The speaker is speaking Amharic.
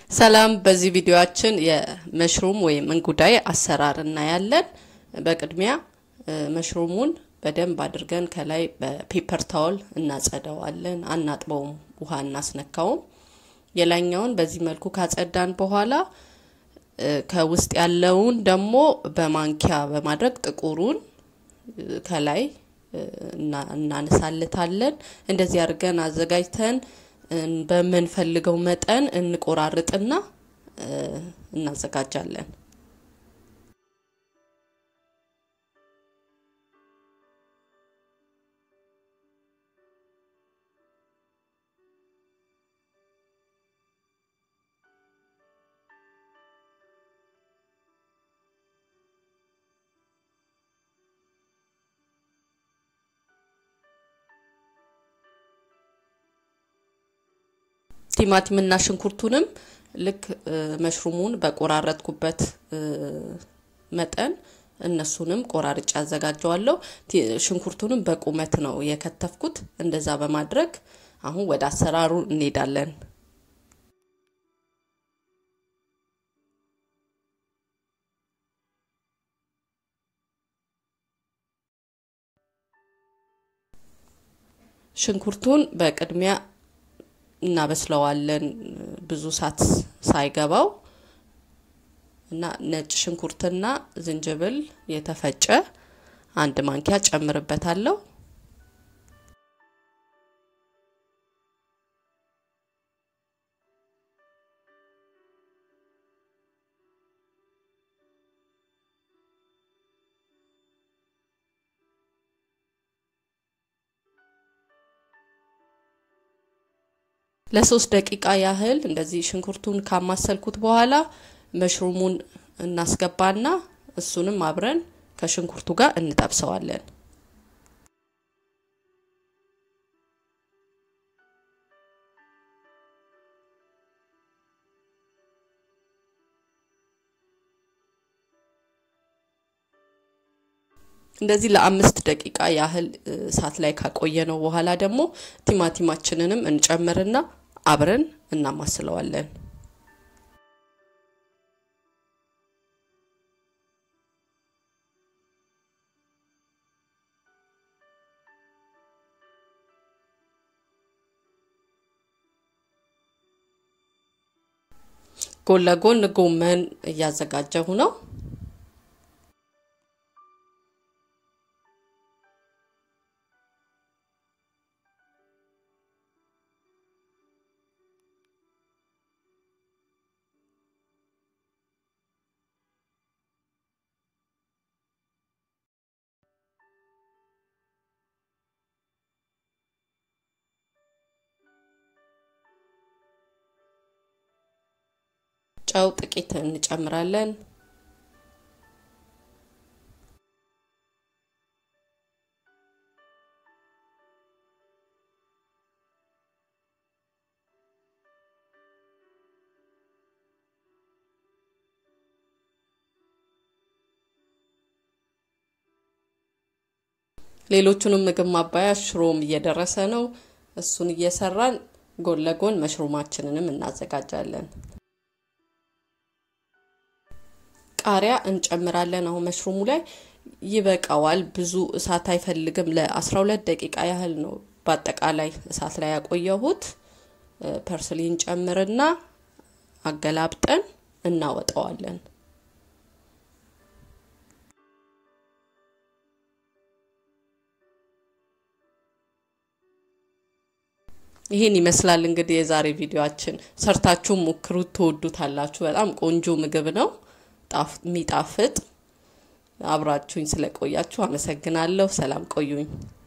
ሰላም፣ በዚህ ቪዲዮአችን የመሽሩም ወይም እንጉዳይ አሰራር እናያለን። በቅድሚያ መሽሩሙን በደንብ አድርገን ከላይ በፔፐር ታወል እናጸደዋለን። አናጥበውም፣ ውሃ እናስነካውም። የላይኛውን በዚህ መልኩ ካጸዳን በኋላ ከውስጥ ያለውን ደግሞ በማንኪያ በማድረግ ጥቁሩን ከላይ እናነሳልታለን። እንደዚህ አድርገን አዘጋጅተን በምንፈልገው መጠን እንቆራርጥና እናዘጋጃለን። ቲማቲምና ሽንኩርቱንም ልክ መሽሩሙን በቆራረጥኩበት መጠን እነሱንም ቆራርጬ አዘጋጀዋለሁ። ሽንኩርቱንም በቁመት ነው የከተፍኩት። እንደዛ በማድረግ አሁን ወደ አሰራሩ እንሄዳለን። ሽንኩርቱን በቅድሚያ እናበስለዋለን ብዙ እሳት ሳይገባው እና ነጭ ሽንኩርትና ዝንጅብል የተፈጨ አንድ ማንኪያ ጨምርበታለሁ። ለሶስት ደቂቃ ያህል እንደዚህ ሽንኩርቱን ካማሰልኩት በኋላ መሽሩሙን እናስገባና እሱንም አብረን ከሽንኩርቱ ጋር እንጠብሰዋለን። እንደዚህ ለአምስት ደቂቃ ያህል እሳት ላይ ካቆየነው በኋላ ደግሞ ቲማቲማችንንም እንጨምርና አብረን እናማስለዋለን። ጎን ለጎን ጎመን እያዘጋጀሁ ነው። ጨው ጥቂት እንጨምራለን። ሌሎቹንም ምግብ ማባያ ሽሮም እየደረሰ ነው። እሱን እየሰራን ጎን ለጎን መሽሩማችንንም እናዘጋጃለን። ቃሪያ እንጨምራለን። አሁን መሽሩሙ ላይ ይበቃዋል። ብዙ እሳት አይፈልግም። ለ12 ደቂቃ ያህል ነው በአጠቃላይ እሳት ላይ ያቆየሁት። ፐርስሊ እንጨምርና አገላብጠን እናወጣዋለን። ይህን ይመስላል እንግዲህ የዛሬ ቪዲዮአችን። ሰርታችሁ ሞክሩት፣ ትወዱታላችሁ። በጣም ቆንጆ ምግብ ነው የሚጣፍጥ። አብራችሁኝ ስለቆያችሁ አመሰግናለሁ። ሰላም ቆዩኝ።